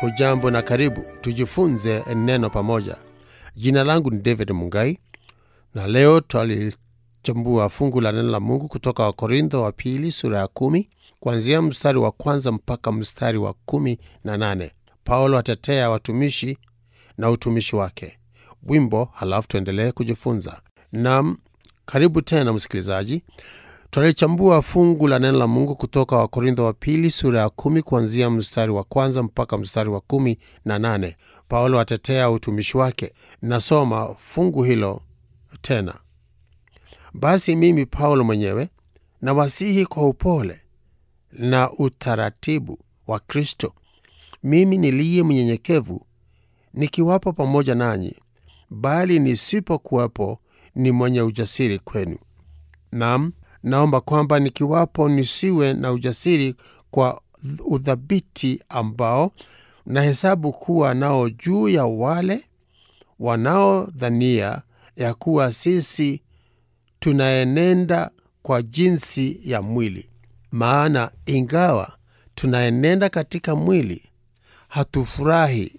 Hujambo na karibu tujifunze neno pamoja. Jina langu ni David Mungai na leo twalichambua fungu la neno la Mungu kutoka Wakorintho wa pili sura ya kumi kuanzia mstari wa kwanza mpaka mstari wa kumi na nane. Paulo atetea watumishi na utumishi wake. Wimbo, halafu tuendelee kujifunza. Nam, karibu tena msikilizaji. Twalichambua fungu la neno la Mungu kutoka Wakorintho wa pili sura ya kumi kuanzia mstari wa kwanza mpaka mstari wa kumi na nane. Paulo atetea utumishi wake. Nasoma fungu hilo tena. Basi mimi Paulo mwenyewe nawasihi kwa upole na utaratibu wa Kristo, mimi niliye mnyenyekevu, nikiwapo pamoja nanyi, bali nisipokuwepo ni mwenye ujasiri kwenu. Naam, naomba kwamba nikiwapo nisiwe na ujasiri kwa udhabiti ambao nahesabu kuwa nao juu ya wale wanaodhania ya kuwa sisi tunaenenda kwa jinsi ya mwili. Maana ingawa tunaenenda katika mwili, hatufurahi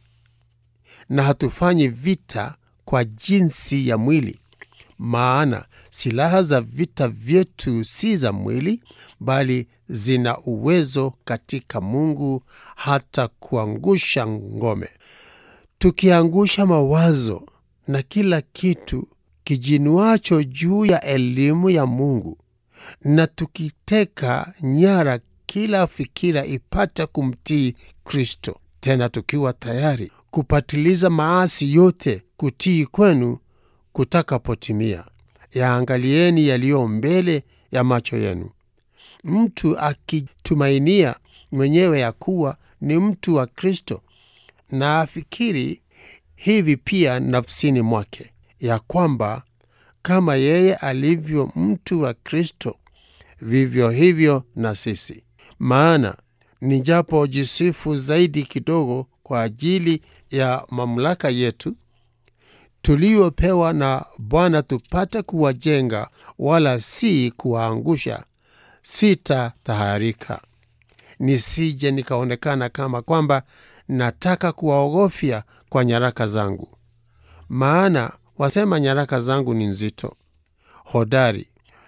na hatufanyi vita kwa jinsi ya mwili. Maana silaha za vita vyetu si za mwili, bali zina uwezo katika Mungu hata kuangusha ngome, tukiangusha mawazo na kila kitu kijinuacho juu ya elimu ya Mungu, na tukiteka nyara kila fikira ipate kumtii Kristo, tena tukiwa tayari kupatiliza maasi yote kutii kwenu kutakapotimia. Yaangalieni yaliyo mbele ya macho yenu. Mtu akitumainia mwenyewe ya kuwa ni mtu wa Kristo, na afikiri hivi pia nafsini mwake, ya kwamba kama yeye alivyo mtu wa Kristo, vivyo hivyo na sisi. Maana nijapojisifu zaidi kidogo kwa ajili ya mamlaka yetu tuliopewa na Bwana tupate kuwajenga, wala si kuwaangusha, sitataharika, nisije nikaonekana kama kwamba nataka kuwaogofya kwa nyaraka zangu. Maana wasema nyaraka zangu ni nzito, hodari,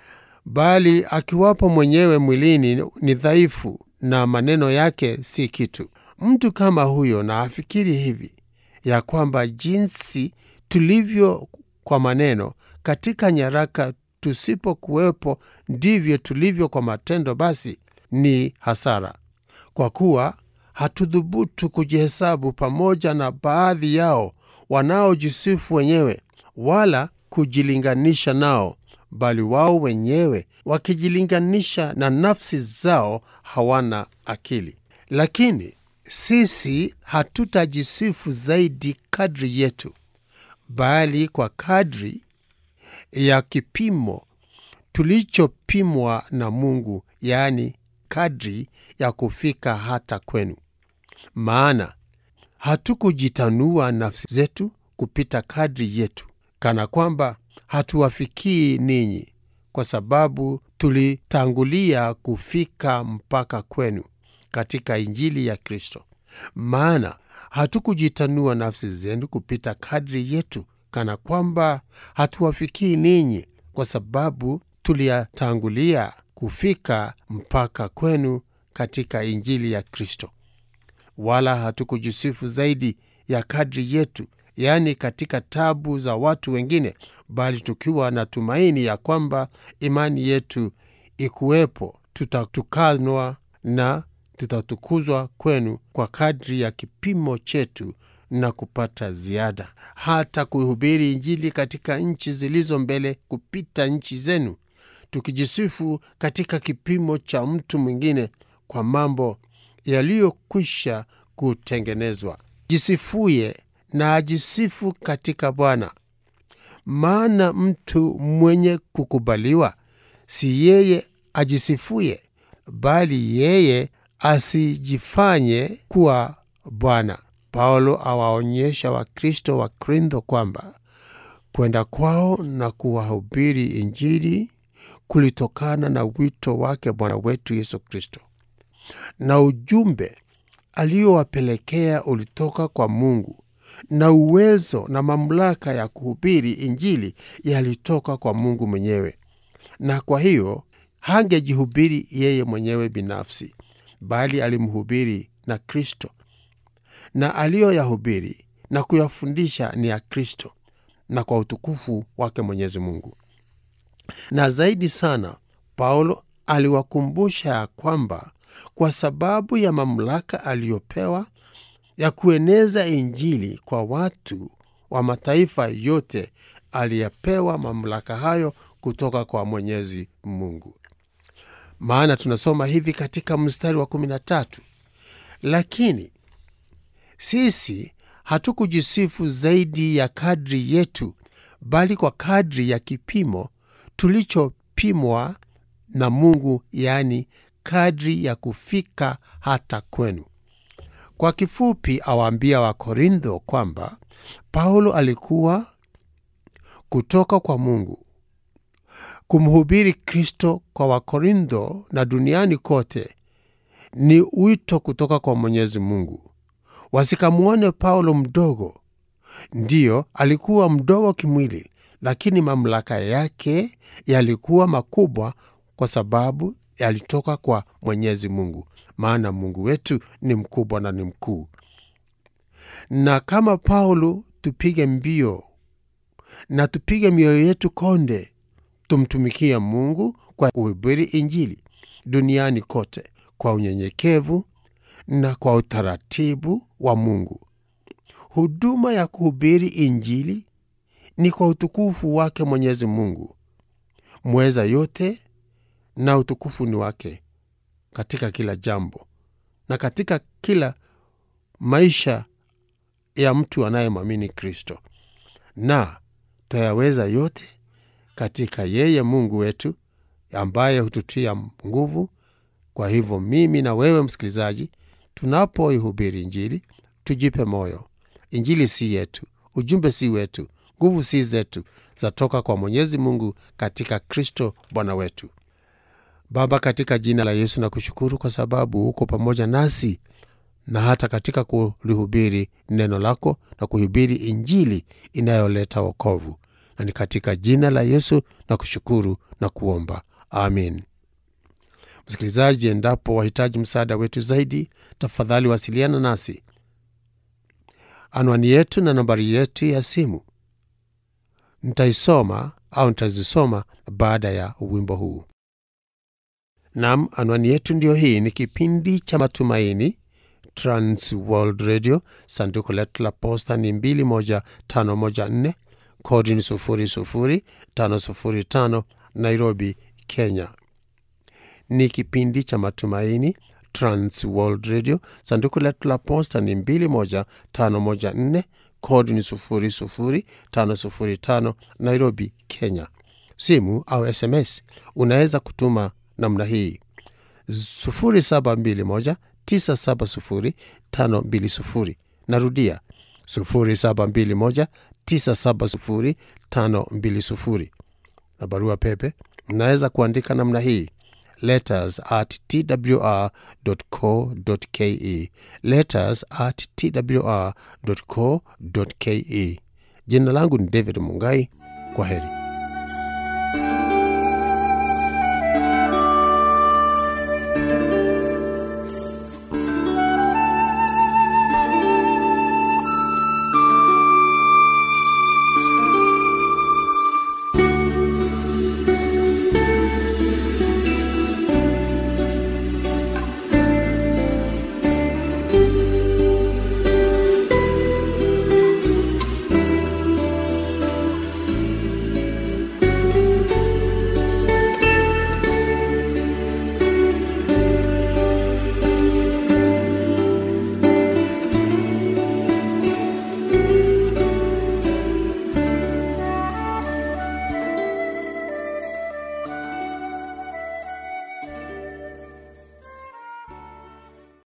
bali akiwapo mwenyewe mwilini ni dhaifu, na maneno yake si kitu. Mtu kama huyo na afikiri hivi ya kwamba jinsi tulivyo kwa maneno katika nyaraka, tusipokuwepo ndivyo tulivyo kwa matendo, basi ni hasara, kwa kuwa hatudhubutu kujihesabu pamoja na baadhi yao wanaojisifu wenyewe, wala kujilinganisha nao, bali wao wenyewe wakijilinganisha na nafsi zao hawana akili. Lakini sisi hatutajisifu zaidi kadri yetu bali kwa kadri ya kipimo tulichopimwa na Mungu, yaani kadri ya kufika hata kwenu. Maana hatukujitanua nafsi zetu kupita kadri yetu, kana kwamba hatuwafikii ninyi, kwa sababu tulitangulia kufika mpaka kwenu katika Injili ya Kristo. Maana hatukujitanua nafsi zenu kupita kadri yetu, kana kwamba hatuwafikii ninyi, kwa sababu tuliyatangulia kufika mpaka kwenu katika Injili ya Kristo. Wala hatukujisifu zaidi ya kadri yetu, yaani katika tabu za watu wengine, bali tukiwa na tumaini ya kwamba imani yetu ikuwepo, tutatukanwa na tutatukuzwa kwenu kwa kadri ya kipimo chetu na kupata ziada, hata kuhubiri Injili katika nchi zilizo mbele kupita nchi zenu, tukijisifu katika kipimo cha mtu mwingine kwa mambo yaliyokwisha kutengenezwa. Jisifuye na ajisifu katika Bwana. Maana mtu mwenye kukubaliwa si yeye ajisifuye, bali yeye asijifanye kuwa Bwana. Paulo awaonyesha Wakristo wa Korintho kwamba kwenda kwao na kuwahubiri Injili kulitokana na wito wake Bwana wetu Yesu Kristo, na ujumbe aliyowapelekea ulitoka kwa Mungu, na uwezo na mamlaka ya kuhubiri Injili yalitoka kwa Mungu mwenyewe, na kwa hiyo hangejihubiri yeye mwenyewe binafsi, bali alimhubiri na Kristo, na aliyoyahubiri na kuyafundisha ni ya Kristo na kwa utukufu wake Mwenyezi Mungu. Na zaidi sana, Paulo aliwakumbusha ya kwamba kwa sababu ya mamlaka aliyopewa ya kueneza Injili kwa watu wa mataifa yote, aliyepewa mamlaka hayo kutoka kwa Mwenyezi Mungu. Maana tunasoma hivi katika mstari wa 13, lakini sisi hatukujisifu zaidi ya kadri yetu, bali kwa kadri ya kipimo tulichopimwa na Mungu, yaani kadri ya kufika hata kwenu. Kwa kifupi, awaambia Wakorintho kwamba Paulo alikuwa kutoka kwa Mungu kumhubiri Kristo kwa Wakorintho na duniani kote ni wito kutoka kwa Mwenyezi Mungu. Wasikamwone Paulo mdogo. Ndiyo, alikuwa mdogo kimwili, lakini mamlaka yake yalikuwa makubwa kwa sababu yalitoka kwa Mwenyezi Mungu, maana Mungu wetu ni mkubwa na ni mkuu. Na kama Paulo, tupige mbio na tupige mioyo yetu konde, tumtumikie Mungu kwa kuhubiri Injili duniani kote kwa unyenyekevu na kwa utaratibu wa Mungu. Huduma ya kuhubiri Injili ni kwa utukufu wake Mwenyezi Mungu mweza yote, na utukufu ni wake katika kila jambo na katika kila maisha ya mtu anayemwamini Kristo, na tayaweza yote katika yeye Mungu wetu ambaye hututia nguvu. Kwa hivyo mimi na wewe msikilizaji, tunapoihubiri Injili tujipe moyo. Injili si yetu, ujumbe si wetu, nguvu si zetu, zatoka kwa Mwenyezi Mungu katika Kristo Bwana wetu. Baba, katika jina la Yesu na kushukuru kwa sababu uko pamoja nasi na hata katika kulihubiri neno lako na kuhubiri Injili inayoleta wokovu, na ni katika jina la Yesu na kushukuru na kuomba, amin. Msikilizaji, endapo wahitaji msaada wetu zaidi, tafadhali wasiliana nasi. Anwani yetu na nambari yetu ya simu nitaisoma au nitazisoma baada ya wimbo huu. Nam, anwani yetu ndiyo hii. Ni kipindi cha Matumaini, Trans World Radio. Sanduku letu la posta ni 21514 kodi ni 00505 Nairobi, Kenya. Ni kipindi cha Matumaini, Trans World Radio. Sanduku letu la posta ni 21514 kodi ni 00505 Nairobi, Kenya. Simu au SMS unaweza kutuma namna hii 0721 970 520. Narudia 0721 970 520. Na barua pepe mnaweza kuandika namna hii letters at twr.co.ke, letters at twr.co.ke. Jina langu ni David Mungai. Kwa heri.